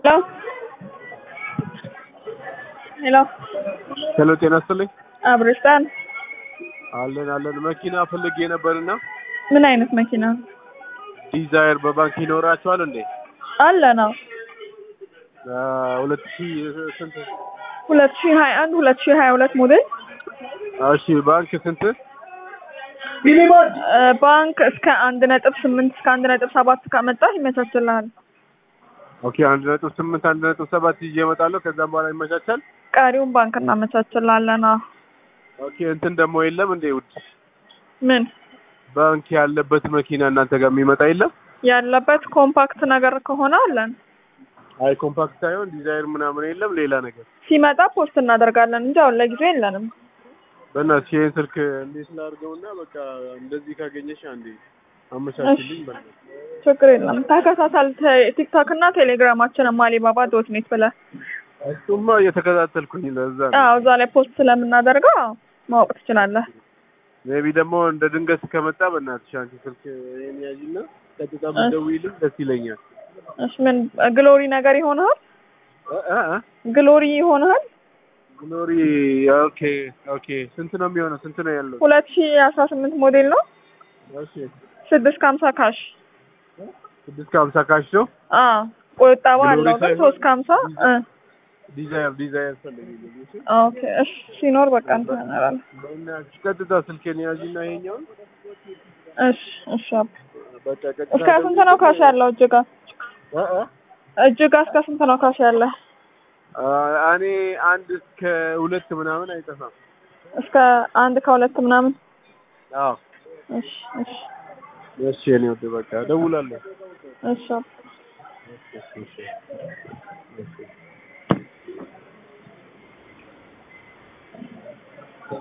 ሄሎ ሄሎ ሄሎ ጤና ይስጥልኝ። አብርስታን አለን አለን። መኪና ፈልጌ ነበርና ምን አይነት መኪና ዲዛይር በባንክ ይኖራቸዋል እንዴ? አለ ነው? አ፣ ሁለት ሺህ ስንት? ሁለት ሺህ ሀያ አንድ ሁለት ሺህ ሀያ ሁለት ሞዴል እሺ ባንክ ስንት? እ፣ ባንክ እስከ አንድ ነጥብ ስምንት እስከ አንድ ነጥብ ሰባት ካመጣህ ይመቻችልሃል። ኦኬ አንድ ነጥብ ስምንት አንድ ነጥብ ሰባት ይዤ እመጣለሁ። ከዛም በኋላ ይመቻቻል። ቀሪውን ባንክ እናመቻችልሃለን። አዎ። ኦኬ እንትን ደግሞ የለም እንዴ ውድ ምን ባንክ ያለበት መኪና እናንተ ጋር የሚመጣ የለም? ያለበት ኮምፓክት ነገር ከሆነ አለን። አይ ኮምፓክት ሳይሆን ዲዛይር ምናምን የለም ሌላ ነገር። ሲመጣ ፖስት እናደርጋለን እንጂ አሁን ለጊዜው የለንም። በእናትሽ ይሄን ስልክ እንዴት ላድርገውና በቃ እንደዚህ ካገኘሽ አንዴ አመቻችልኝ። በእናትሽ ችግር የለም። ተከታተል። ቴ- ቲክቶክ እና ቴሌግራማችንም አሊባባ ዶት ኔት ብለህ እሱማ እየተከታተልኩኝ ለዛ ነው። አዎ፣ እዛ ላይ ፖስት ስለምናደርገው አዎ፣ ማወቅ ትችላለህ። ሜቢ ደግሞ እንደ ድንገት ከመጣ በእናትሽ አንቺ ስልክ ይሄን ያዥና ቀጥታ ብትደውይልኝ ደስ ይለኛል። እሺ፣ ምን ግሎሪ ነገር ይሆናል? እ እ እ ግሎሪ ይሆናል። ግሎሪ ኦኬ ኦኬ። ስንት ነው የሚሆነው? ስንት ነው ያለው? ሁለት ሺህ አስራ ስምንት ሞዴል ነው። እሺ ስድስት ከሀምሳ ካሽ ስድስት ከሀምሳ ካሽ ነው። አዎ፣ ቁጠባ ግሎሪ አለው ግን ሳይሆን ሶስት ከሀምሳ እ ዲዛይር ዲዛይር ፈልጊልኝ። እሺ ኦኬ። እሺ፣ ሲኖር በቃ እንትን እናደርጋለን። በእናትሽ ቀጥታ ስልኬን ያዥና ይሄኛውን እሺ፣ እሺ። አባ በቃ ቀጥታ እስከ ስንት ነው ካሽ ያለው? እጅጋ እ እ እጅጋ እስከ ስንት ነው ካሽ ያለ? አ፣ እኔ አንድ እስከ ሁለት ምናምን አይጠፋም። እስከ አንድ ከሁለት ምናምን። አዎ እሺ፣ እሺ፣ እሺ። እኔ ወደ በቃ እደውላለሁ። እሺ። አባ እሺ እሺ